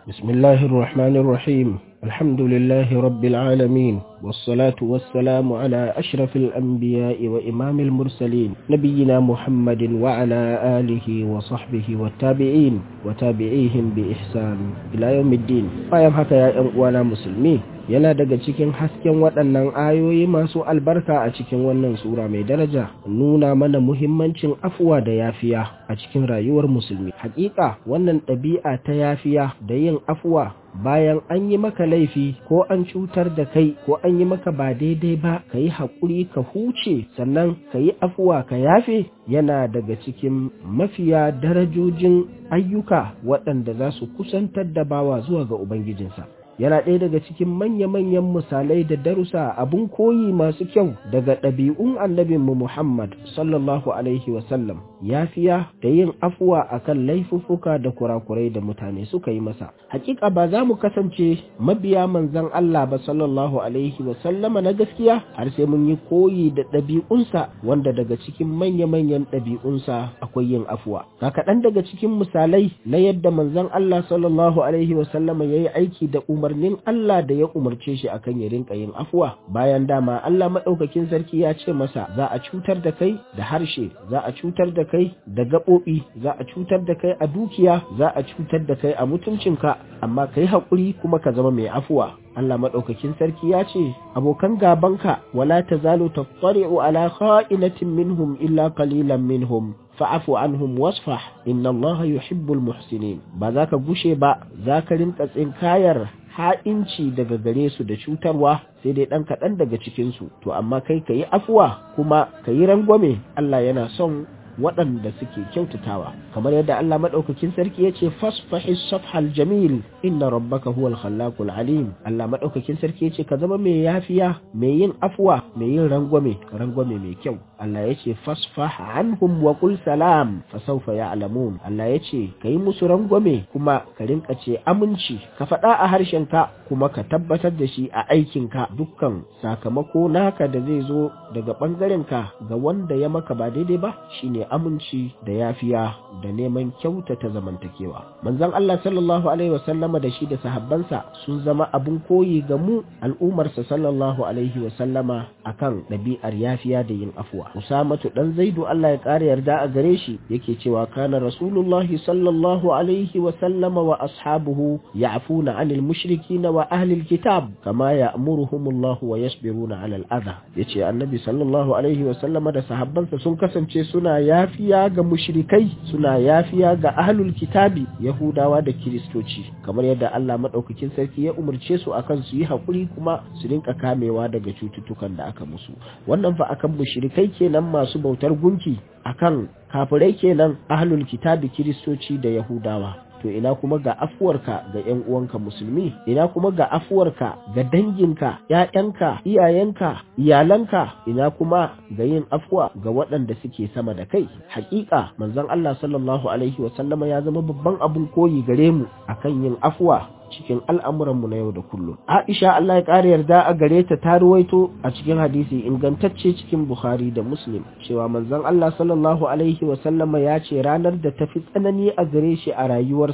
Bismillahirrahmanirrahim. الحمد لله رب العالمين والصلاة والسلام على أشرف الأنبياء وإمام المرسلين نبينا محمد وعلى آله وصحبه والتابعين وتابعيهم بإحسان إلى يوم الدين فيم haka ya ‘yan uwana musulmi yana daga cikin hasken waɗannan ayoyi masu albarka a cikin wannan sura mai daraja nuna mana muhimmancin afuwa da yafiya a cikin rayuwar musulmi hakika wannan ɗabi'a ta yafiya da yin afuwa bayan an yi maka laifi ko an cutar da kai ko an yi maka ba daidai ba ka yi haƙuri ka huce sannan ka yi afuwa ka yafe yana daga cikin mafiya darajojin ayyuka waɗanda za su kusantar da bawa zuwa ga ubangijinsa yana ɗaya daga cikin manya-manyan misalai da darussa abun koyi masu kyau daga ɗabi'un annabinmu Muhammad sallallahu alaihi wasallam yafiya da yin afuwa akan laifuffuka da kurakurai da mutane suka yi masa hakika ba za mu kasance mabiya manzon Allah ba sallallahu alaihi wasallama na gaskiya har sai mun yi koyi da ɗabi'unsa wanda daga cikin manya-manyan ɗabi'unsa akwai yin afuwa ga kaɗan daga cikin misalai na yadda manzon Allah sallallahu alaihi wasallama ya yi aiki da umarnin Allah da ya umarce shi akan ya rinka yin afuwa bayan dama Allah maɗaukakin sarki ya ce masa za a cutar da kai da harshe za a cutar da kai da gaɓoɓi za a cutar da kai a dukiya za a cutar da kai a mutuncinka amma kai haƙuri kuma ka zama mai afuwa Allah maɗaukakin sarki ya ce abokan gabanka wala ta zalo ta ala kha'inatin minhum illa qalilan minhum fa'afu anhum wasfah inna Allah yuhibbul muhsinin ba za ka gushe ba za ka rinka tsinkayar ha'inci daga gare su da cutarwa sai dai ɗan kaɗan daga cikinsu to amma kai ka yi afuwa kuma ka yi rangwame Allah yana son waɗanda suke kyautatawa kamar yadda Allah maɗaukakin sarki ya ce fasfahi safhal jamil inna rabbaka huwal khallaqul alim Allah maɗaukakin sarki ya ce ka zama mai yafiya mai yin afwa mai yin rangwame rangwame mai kyau Allah ya ce fasfah anhum wa qul salam fa sawfa ya'lamun Allah ya ce kai musu rangwame kuma ka rinka ce aminci ka faɗa a harshen ka kuma ka tabbatar da shi a aikin ka dukkan sakamako naka da zai zo daga bangaren ka ga wanda ya maka ba daidai ba shine aminci da yafiya da neman kyautata zamantakewa manzon Allah sallallahu alaihi wasallama da shi da sahabbansa sun zama abun koyi ga mu al'umarsa sallallahu alaihi wasallama akan ɗabi'ar yafiya da yin afuwa Usamatu dan Zaidu Allah ya ƙara yarda a gare shi yake cewa kana Rasulullahi sallallahu alaihi wasallama wa ashabuhu ya'funa 'anil mushrikina wa ahli alkitab kama ya'muruhumullahu wa yasbiruna 'ala al-adha yace annabi sallallahu alaihi wasallama da sahabbansa sun kasance suna yafiya ga mushrikai suna yafiya ga ahlul kitabi yahudawa da kiristoci kamar yadda Allah madaukakin sarki ya umarce su akan su yi hakuri kuma su rinka kamewa daga cututtukan da aka musu wannan fa akan mushrikai kenan masu bautar gunki akan kafirai kenan ahlul kitabi kiristoci da yahudawa to ina kuma ga afuwarka ga ƴan uwanka musulmi ina kuma ga afuwarka ga danginka ƴaƴanka iyayenka iyalanka ina kuma ga yin afuwa ga waɗanda suke sama da kai hakika manzon Allah sallallahu alaihi wasallama ya zama babban abun koyi gare mu akan yin afuwa cikin al'amuranmu na yau da kullum. Aisha Allah ya ƙara yarda a gare ta ta ruwaito a cikin hadisi ingantacce cikin Bukhari da Muslim cewa manzon Allah sallallahu Alaihi wasallama ya ce ranar da tafi tsanani a gare shi a rayuwarsa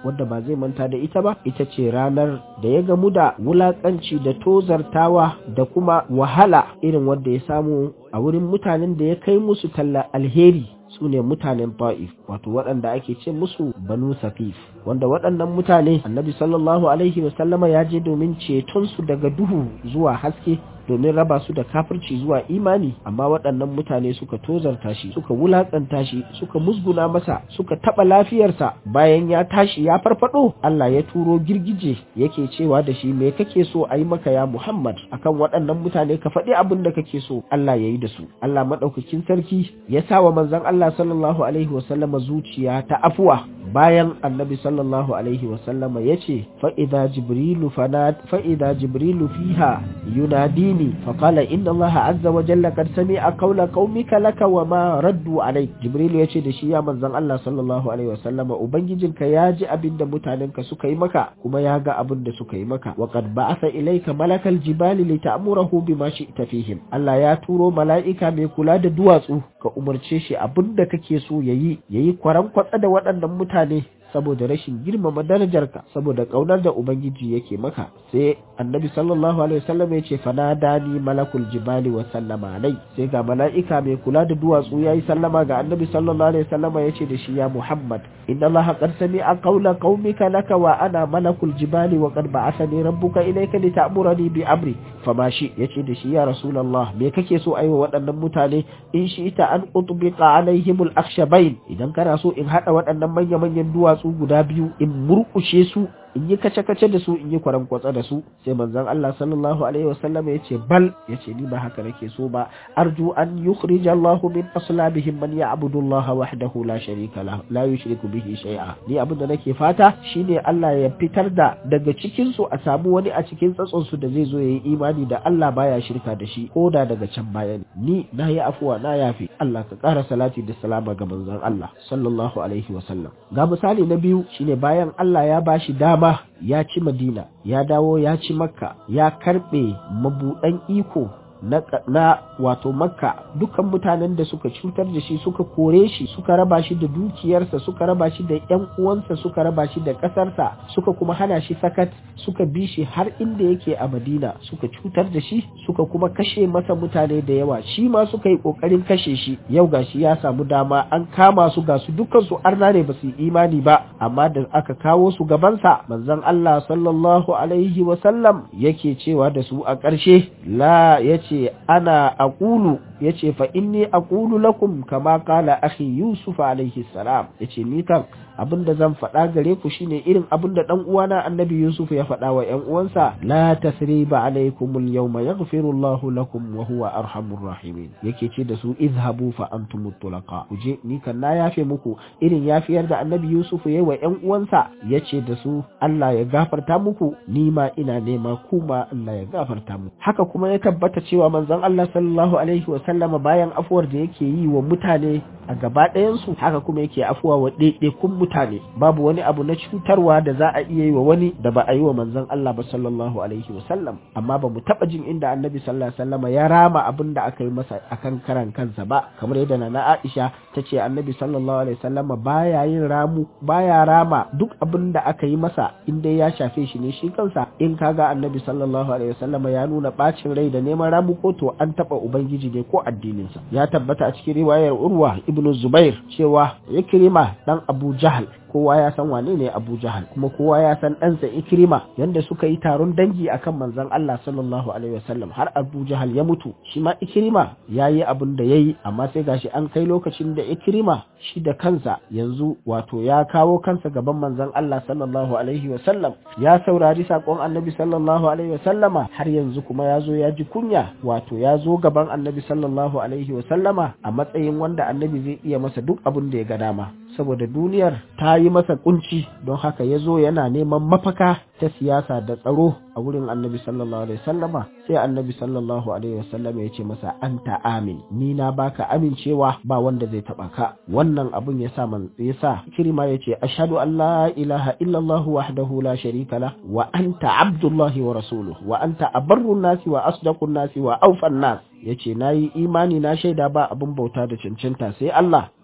wadda ba zai manta da ita ba ita ce ranar da ya gamu da wulakanci da tozartawa da kuma wahala irin wadda ya samu a wurin mutanen da ya kai musu talla alheri su ne mutanen ta'if wato waɗanda ake ce musu banu safif wanda waɗannan mutane annabi sallallahu alaihi wasallama ya je domin cetonsu daga duhu zuwa haske domin raba su da kafirci zuwa imani amma waɗannan mutane suka tozarta shi suka wulaƙanta shi suka musguna masa suka taɓa lafiyarsa bayan ya tashi ya farfado Allah ya turo girgije yake cewa da shi me kake so a yi maka ya Muhammad akan waɗannan mutane ka faɗi abin da kake so Allah ya yi da su Allah maɗaukakin sarki ya sa wa manzon Allah sallallahu alaihi wasallama zuciya ta afuwa bayan annabi sallallahu alaihi wasallama ya ce fa'ida jibrilu fa'ida jibrilu fiha yunadini faƙala inna allaha azza wa jalla kad sami a kaula qaumika laka wa ma raddu alai jibrilu ya ce da shi ya manzon Allah sallallahu alaihi wasallama ubangijinka ya ji abin da mutanenka suka yi maka kuma ya ga abin da suka yi maka wa qad ba'atha ilayka malakal jibali li ta'murahu bima shi'ta fihim Allah ya turo mala'ika mai kula da duwatsu ka umarce shi abin da kake so yayi yayi kwaran kwatsa da waɗannan mutane saboda rashin girmama darajarka saboda kaunar da ubangiji yake maka sai annabi sallallahu alaihi wasallam ya ce fanadani malakul jibali wa sallama alai sai ga mala'ika mai kula da duwatsu yayi sallama ga annabi sallallahu alaihi wasallam ya ce da shi ya muhammad inna allaha qad sami'a qawla qaumika laka wa ana malakul jibali wa qad ba'athani rabbuka ilayka lita'murani bi amri fama shi yace da shi ya rasulullah me kake so aiwa waɗannan mutane in shi ita an utbiqa alaihimul akhshabain idan kana so in hada waɗannan manya manyan duwatsu su guda biyu in murkushe su in yi kace-kace da su in yi kwarankwatsa da su sai manzon Allah sallallahu alaihi wasallam ya ce bal ya ce ni ba haka nake so ba arju an yukhrij Allah min aslabihim man ya'budu Allah wahdahu la sharika lahu la yushriku bihi shay'a ni abin da nake fata shine Allah ya fitar da daga cikin su a samu wani a cikin tsatson su da zai zo yayi imani da Allah baya shirka da shi ko da daga can baya ne ni na yi afuwa na yafi Allah ka ƙara salati da salama ga manzon Allah sallallahu alaihi wasallam ga misali na biyu shine bayan Allah ya bashi dama ba ya ci madina ya dawo ya ci makka ya karbe mabuɗan iko na, na wato makka dukkan mutanen da suka cutar da shi suka kore shi suka raba shi da dukiyarsa suka raba shi da yan uwansa suka raba shi da ƙasarsa suka kuma hana shi sakat suka bi shi har inda yake a madina suka cutar da shi suka kuma kashe masa mutane da yawa shi ma suka yi ƙoƙarin kashe shi yau gashi ya samu dama an kama su ga su dukkan su arna ne ba su yi imani ba amma da aka kawo su gabansa manzon Allah sallallahu alaihi wa sallam yake cewa da su a ƙarshe la yace ana aqulu yace fa inni aqulu lakum kama qala akhi yusuf alaihi salam yace ni kan abinda zan faɗa gare ku shine irin abinda dan uwana annabi yusuf ya faɗa wa ƴan uwansa la tasriba alaikum al-yawma yaghfiru Allah lakum wa huwa arhamur rahimin yake ce da su izhabu fa antum tulaqa ku je ni kan na yafe muku irin yafiyar da annabi yusuf ya yi wa ƴan uwansa yace da su Allah ya gafarta muku ni ma ina nema kuma Allah ya gafarta muku haka kuma ya tabbata cewa manzon Allah sallallahu alaihi wa sallama bayan afuwar da yake yi wa mutane a gaba ɗayansu haka kuma yake afuwa wa ɗaiɗaikun mutane babu wani abu na cutarwa da za a iya yi wa wani da ba a yi wa manzon Allah ba sallallahu alaihi wa sallam amma ba mu taɓa jin inda annabi sallallahu alaihi wasallama ya rama abin da aka yi masa akan karan kansa ba kamar yadda na Aisha ta ce annabi sallallahu alaihi wasallama baya yin ramu baya rama duk abin da aka yi masa in dai ya shafe shi ne shi kansa in kaga annabi sallallahu alaihi wasallama ya nuna bacin rai da neman ramu ko to an taɓa ubangiji ne ko addininsa ya tabbata a cikin riwayar urwa ibnu zubair cewa ikrima dan abu jahal kowa ya san wane ne Abu Jahal kuma kowa ya san ɗansa Ikrima yanda suka yi taron dangi akan manzon Allah sallallahu alaihi wasallam har Abu Jahal ya mutu shi ma Ikrima ya yi abin da ya yi amma sai gashi an kai lokacin da Ikrima shi da kansa yanzu wato ya kawo kansa gaban manzon Allah sallallahu alaihi wasallam ya saurari sakon Annabi sallallahu alaihi wasallama har yanzu kuma ya zo ya ji kunya wato ya zo gaban Annabi sallallahu alaihi wasallama a matsayin wanda Annabi zai iya masa duk abin da ya ga dama saboda duniyar ta yi masa kunci don haka ya zo yana neman mafaka ta siyasa da tsaro a wurin annabi sallallahu alaihi wasallama sai annabi sallallahu alaihi wasallama ya ce masa anta amin ni na baka amincewa ba wanda zai taba ka wannan abun ya sa man ya sa kirma ya ce ashhadu an la ilaha illallah wahdahu la sharika la wa anta abdullahi wa rasuluhu wa anta abarrun nasi wa asdaqun nasi wa awfan nas ya ce na yi imani na shaida ba abin bauta da cancanta sai Allah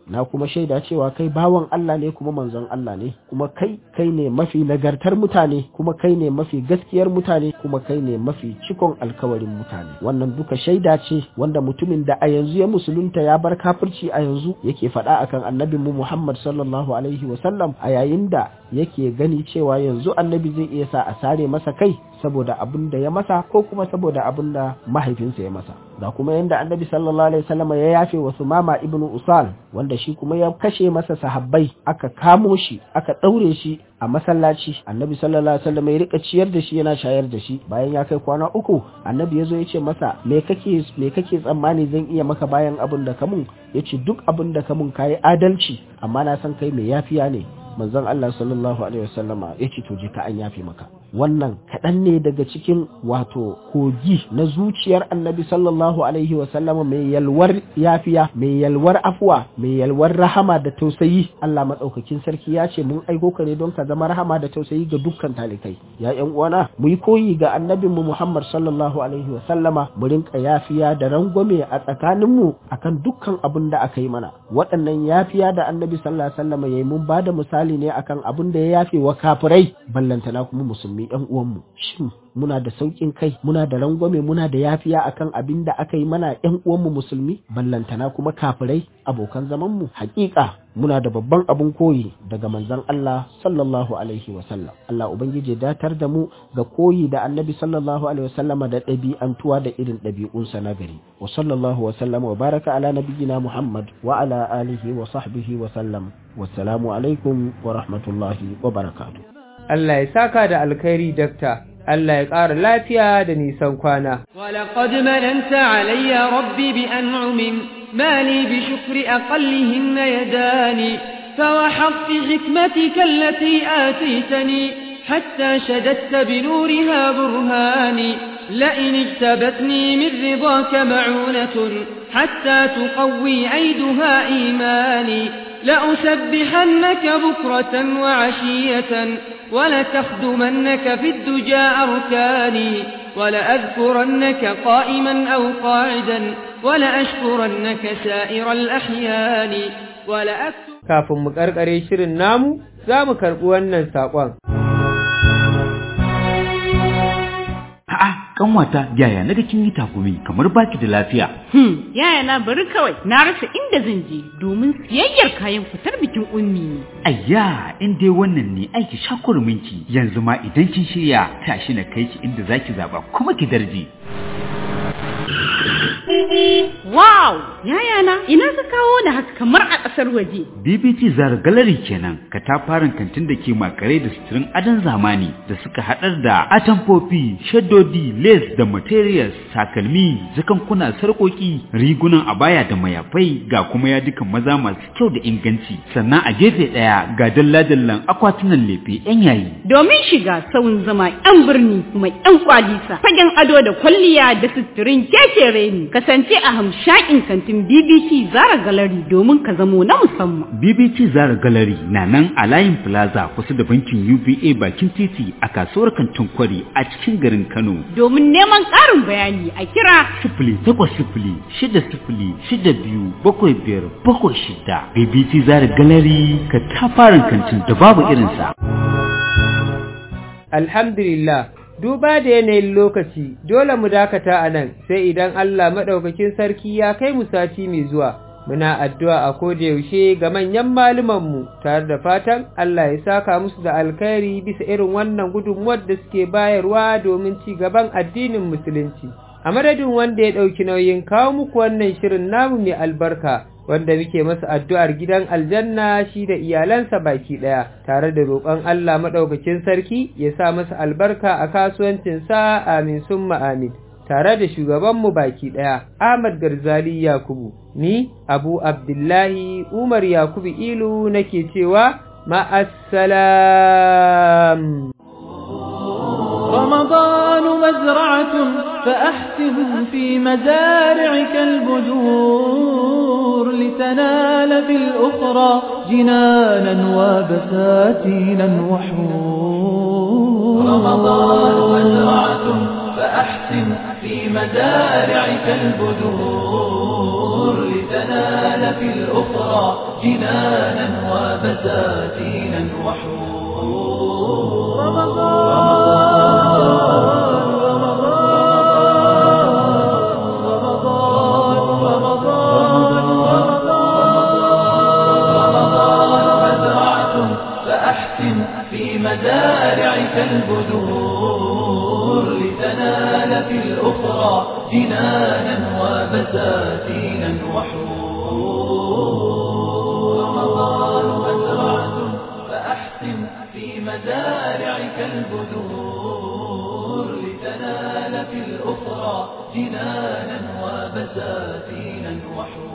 na kuma shaida cewa kai bawan Allah ne kuma manzon Allah ne kuma kai kai ne mafi nagartar mutane kuma kai ne mafi gaskiyar mutane kuma kai ne mafi cikon alkawarin mutane wannan duka shaida ce wanda mutumin da a yanzu ya musulunta ya bar kafirci a yanzu yake faɗa akan annabin mu Muhammad sallallahu alaihi wasallam a yayin da yake gani cewa yanzu annabi zai iya sa a sare masa kai saboda abin da ya masa ko kuma saboda abin da mahaifinsa ya masa da kuma yanda annabi sallallahu alaihi wasallam ya yafe wa sumama ibnu usal wanda shi kuma ya kashe masa sahabbai aka kamo shi aka daure shi a masallaci annabi sallallahu alaihi wasallam ya rika ciyar da shi yana shayar da shi bayan ya kai kwana uku annabi ya zo ya ce masa me kake me kake tsammani zan iya maka bayan abin da kamun ya ce duk abin da kamun kayi adalci amma na san kai mai yafiya ne manzon Allah sallallahu alaihi wasallama ya ce to je ka an yafe maka wannan kaɗan ne daga cikin wato kogi na zuciyar annabi sallallahu alaihi wasallama mai yalwar yafiya mai yalwar afuwa mai yalwar rahama da tausayi Allah maɗaukakin sarki ya ce mun aiko ka ne don ka zama rahama da tausayi ga dukkan talikai ya ƴan uwana mu yi koyi ga annabin mu Muhammad sallallahu alaihi wasallama mu rinka yafiya da rangwame a tsakanin mu akan dukkan abin da aka yi mana waɗannan yafiya da annabi sallallahu alaihi wasallama yayi mun bada misali ne akan abin da ya yafe wa kafirai ballantana kuma musulmi ƴan uwanmu shin muna da sauƙin kai muna da rangwame muna da yafiya akan abin da aka yi mana ƴan uwanmu musulmi ballantana kuma kafirai abokan zaman mu hakika muna da babban abun koyi daga manzon Allah sallallahu alaihi wa sallam Allah ubangije datar da mu ga koyi da annabi sallallahu alaihi wa sallama da ɗabi'antuwa da irin ɗabi'unsa na gari wa sallallahu wa sallama wa baraka ala nabiyyina Muhammad wa ala alihi wa sahbihi wa sallam wassalamu alaikum wa rahmatullahi wa barakatuh Allah ya saka da alkhairi dakta Allah ya ƙara lafiya da nisan kwana. ولقد مننت علي ربي بأنعم ما لي بشكر أقلهن يداني فوحظت حكمتك التي آتيتني حتى شددت بنورها برهاني لئن اجتبتني من رضاك معونة حتى تقوي عيدها إيماني لأسبحنك بكرة وعشية ولتخدمنك في الدجى أركاني ولأذكرنك قائما أو قاعدا ولأشكرنك سائر الأحيان ولأكتب Kafin mu ƙarƙare shirin namu, za mu karɓi wannan saƙon. A'a, kanwata yaya na ga kin yi takumi kamar baki da lafiya. Hmm, yaya na bari kawai na rasa inda zan je domin siyayyar kayan fitar bikin ummi ne. Ayya, in dai wannan ne aiki shakurminki yanzu ma idan kin shirya tashi na kai ki inda zaki zaba kuma ki darje. Wow! Yaya na ina ka kawo da haka kamar a ƙasar waje. BBT Zara Gallery kenan katafaren kantin da ke makare da suturin adon zamani da suka haɗar da atamfofi, shaddodi, lace da materials, takalmi, zakankuna, sarƙoƙi, rigunan abaya da mayafai ga kuma yadukan maza masu kyau da inganci. Sannan a gefe ɗaya ga dalla-dallan akwatunan lefe 'yan yayi. Domin shiga sauyin zama 'yan birni kuma 'yan kwalisa, fagen ado da kwalliya da suturin keke reni, kasance a hamshakin kantin BBC Zara Gallery domin ka zamo na musamman. BBT Zara Gallery na nan a layin Plaza kusa da bankin UBA bakin titi a kasuwar kantin kwari a cikin garin Kano. Domin neman ƙarin bayani a kira Sifili takwas sifili shida sifili shida biyu bakwai biyar bakwai shida. BBT Zara Gallery ka tafarin kantin da babu irinsa. Alhamdulillah, duba da yanayin lokaci, dole mu dakata a nan, sai idan Allah maɗaukakin sarki ya kai mu sati mai zuwa. Muna addu'a a koda yaushe ga manyan malumanmu tare da fatan Allah ya saka musu da alkhairi bisa irin wannan gudunmuwar da suke bayarwa domin ci gaban addinin Musulunci. A madadin wanda ya ɗauki nauyin kawo muku wannan shirin namu mai albarka, wanda muke masa addu'ar gidan aljanna shi da iyalansa baki ɗaya, tare da roƙon Allah maɗaukakin sarki ya sa masa albarka a kasuwancinsa amin summa amin. Tare da shugabanmu baki ɗaya, Ahmad Garzali Yakubu, ni Abu Abdullahi Umar Yakubu Ilu nake cewa ma'assalam. رمضان مزرعة فأحسن في مزارعك البذور لتنال في الأخرى جنانا وبساتينا وحور رمضان مزرعة فأحسن فأحسن في مزارعك البذور لتنال في الأخرى جنانا وبساتينا وحور فأحسن في مزارعك البذور لتنال في الأخرى جنانا وبساتينا وحور رمضان مزرعة فأحسن في مزارعك البذور لتنال في الأخرى جنانا وبساتينا وحور